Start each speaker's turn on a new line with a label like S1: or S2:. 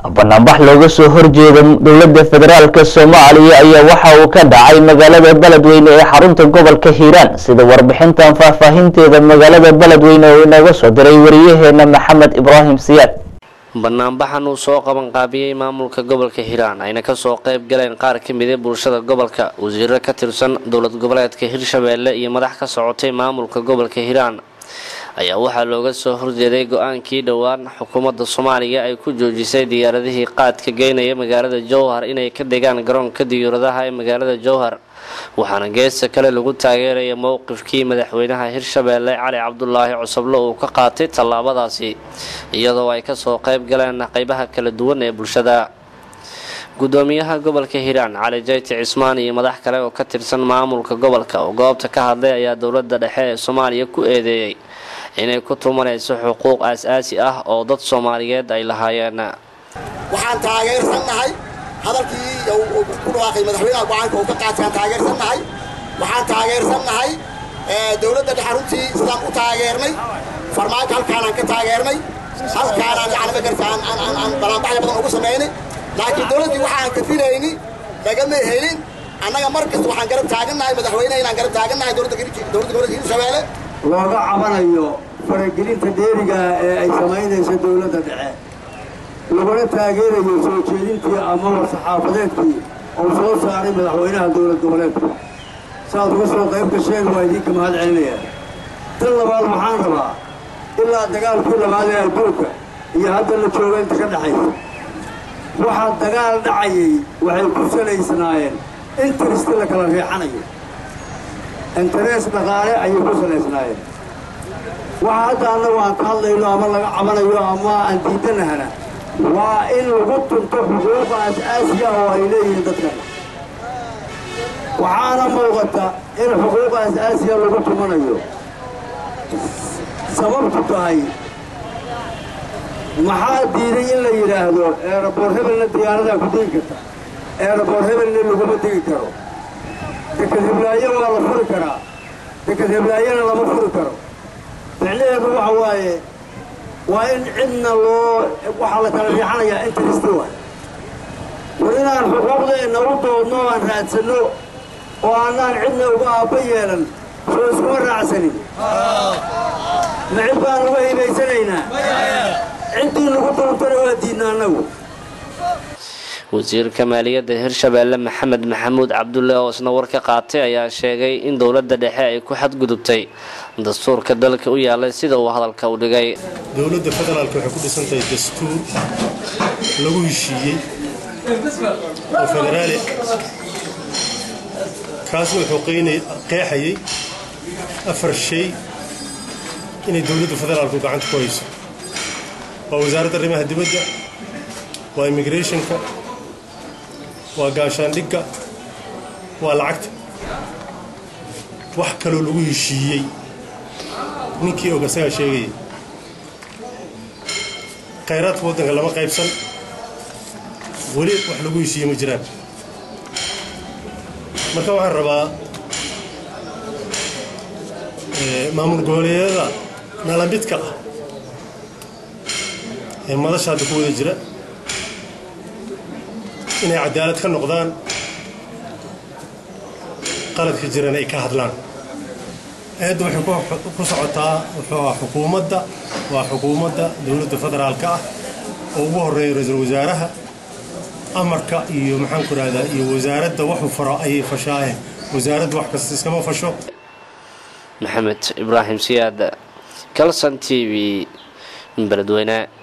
S1: banaanbax looga soo horjeeda dowladda federaalk soomaaliya ayaa waxa uu ka dhacay magaalada beledweyne ee xarunta gobolka hiiraan sida warbixintan faahfaahinteeda magaalada beledweyne oo inooga soo diray wariyaheena maxamed ibraahim siyaad
S2: banaanbaxan uu soo qabanqaabiyey maamulka gobolka hiiraan ayna kasoo qayb galeen qaar ka mida bulshada gobolka wasiiro ka tirsan dowlad goboleedka hirshabeelle iyo madax ka socotay maamulka gobolka hiiraan ayaa waxaa looga soo horjeeday go-aankii dhowaan xukuumadda soomaaliya ay ku joojisay diyaaradihii qaadka geynaya magaalada jowhar inay ka degaan garoonka diyaaradaha ee magaalada jowhar waxaana geesta kale lagu taageeraya mowqifkii madaxweynaha hirshabeelle cali cabdulaahi cusublo uu ka qaatay tallaabadaasi iyadoo ay kasoo qayb galeen qeybaha kala duwan ee bulshada gudoomiyaha gobolka hiiraan cali jayti cismaan iyo madax kale oo ka tirsan maamulka gobolka oo goobta ka hadlay ayaa dowladda dhexe ee soomaaliya ku eedeeyey inay ku tumanayso xuquuq aas-aasi ah oo dad soomaaliyeed ay lahaayeen
S3: waxaan taageersannahay hadalkii ku dhawaaqay madaxweynaha go-aanka uu ka qaatay aan taageersannahay waxaan taageersannahay dowladda dhexe runtii sidaan u taageernay farmaajo halkaanaan ka taageernay halkaanaan yani magarta aan balaanbaxya badan ugu samaynay laakiin dowladdii waxaan kafinayni nagama helin annaga mar kasta waxaan garab taagannahay madaxweyneha inaan garab taagannahay dowladda gobolka hirshabeelle
S4: looga cabanayo faragelinta dheeriga ee ay samaynayso dowladda dhexe laguna taageerayo soo jeedintii ama war-saxaafadeedkii uu soo saaray madaxweynaha dowlad goboleedka saaad uga soo qayb gasheen waa idinka mahad celinaya tan labaad waxaan rabaa ilaa dagaalkii labaad ee adduunka iyo hadda la jooga inta ka dhexaysa waxaa dagaal dhacayay waxay ku salaysnaayeen interesti la kala riixanayo interes dhaqaale ayay ku salaysnaayeen waxa hadda annagu aan ka hadlayno ama laga cabanayo ama aan diidanahana waa in lagu tunto xuquuqa as-aasiga oo ay leeyihiin dadkan waxaana muuqata in xuquuqa as-aasiga lagu tumanayo sababtu tahay maxaa diiday in la yidhaahdo eeraboor hebelna diyaaradaa ku degi karta eeraboor hebelna laguma degi karo deked heblaayo waa la furi karaa deked heblaayona lama furi karo micnaheedu waxa waaye waa in cidna loo waxaa la kala riixanayaa interesti waay war inaan xuquuqdeenna u doodno o aan raadsanno oo aanaan cidna uga aabba yeelan soo iskuma raacsanin ma cid baan uga hibaysanaynaa ciddii nagu doontana waa diidna annagu
S2: wasiirka maaliyadda hirshabeelle maxamed maxamuud cabdulle oo isna war ka qaatay ayaa sheegay in dowladda dhexe ay ku xadgudubtay dastuurka dalka u yaalay sida uu hadalka u dhigay
S5: dowladda federaalka waxay ku dhisan tahay dastuur lagu heshiiyey oo federaali kaasna wuxuu qeexayay afar shay inay dowladda federaalku gacanta ku hayso waa wasaaradda arrimaha dibadda waa immigrationka waa gaashaandhigga waa lacagta wax kaloo lagu heshiiyey ninkii og asagaa sheegaya khayraadka waddanka lama qaybsan weli wax lagu heshiiyey ma jiraan marka waxaan rabaa maamul goboleedyada nalamidka ah ee madasha hadda ku wada jira inay cadaalad ka noqdaan qaladka jiran ay ka hadlaan aadda waxay ku socotaa wuxuu ah xukuumadda waa xukuumadda dowladda federaalka ah oo ugu horreeya ra-iisul wasaaraha amarka iyo maxaan ku rahdaa iyo wasaaradda waxuu faro ayay fashaayeen wasaaradda wax kasta iskama fasho
S2: maxamed ibraahim siyaad calson t v beledweyne